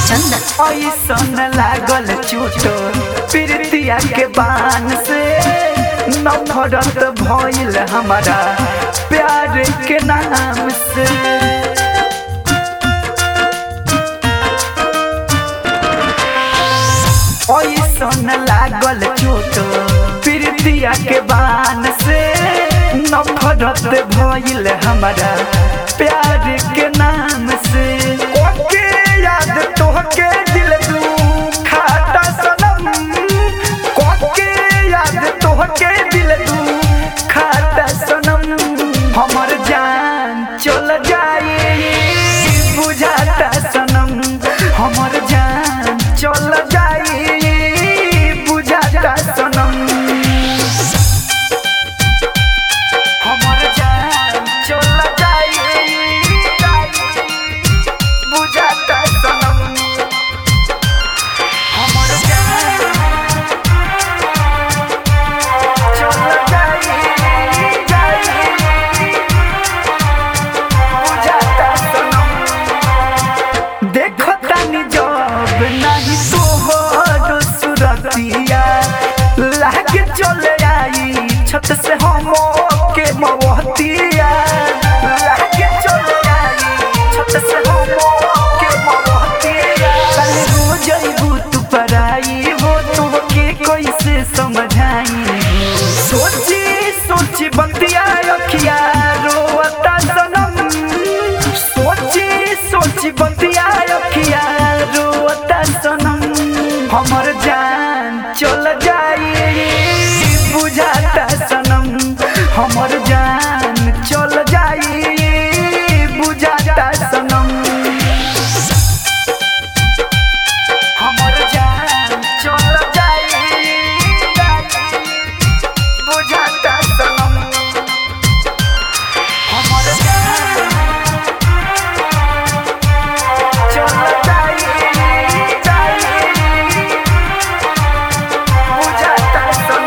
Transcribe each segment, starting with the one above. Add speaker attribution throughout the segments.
Speaker 1: चंदन
Speaker 2: ऐसन लागल चोट प्रीतिया के बान से नफरत भइल हमारा प्यार के नाम से ऐसन लागल चोट प्रीतिया के बान से नफरत भइल हमारा प्यार के नाम से ओके याद तोहके दिल दू खाता सनम ओके याद तोहके दिल दू खाता सनम हमर जान चल जाए बुझाता सनम हमर जान चल जाए बुझाता सनम हमर जान चल जाए बुझाता सनम हमर जान चल जाए बुझाता सनम देखो तानी जब नहीं तोहर सुरतिया लागे चले आई छत से हम के मवतिया लागे चले आई छत से हम के मवतिया कल रोज अइबू तू पराई हो तू के कैसे समझाई सोची सोची बतिया अखिया रोता सनम सोची सोची बतिया अखिया रोता सनम हमर जान चल जाए बुझाता सनम हमर जान चल जाए बुझाता सनम हमर जान चल जाए बुझाता सनम हमर जान चल जाए बुझाता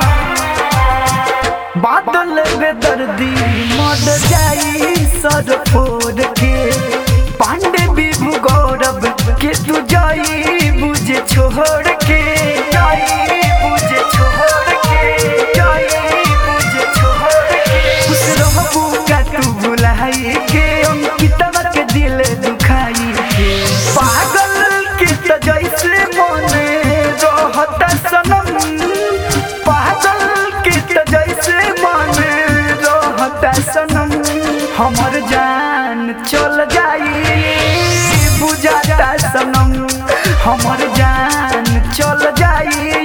Speaker 2: सनम बादल बेदर्दी मर जाई सर फोड़ के पांडे बिभु गौरव के तू जाई बुझे छोड़ के जाई बुझे छोड़ के जाई बुझे छोड़ के खुश रहबू का तू बुलाई के अंकितवा के दिल दुखाई के पागल के त जैसे मने रहता सनम पागल के त जैसे मने रहता सनम हमर जान चल जाई बुझाता सनम हमर जान चल जाई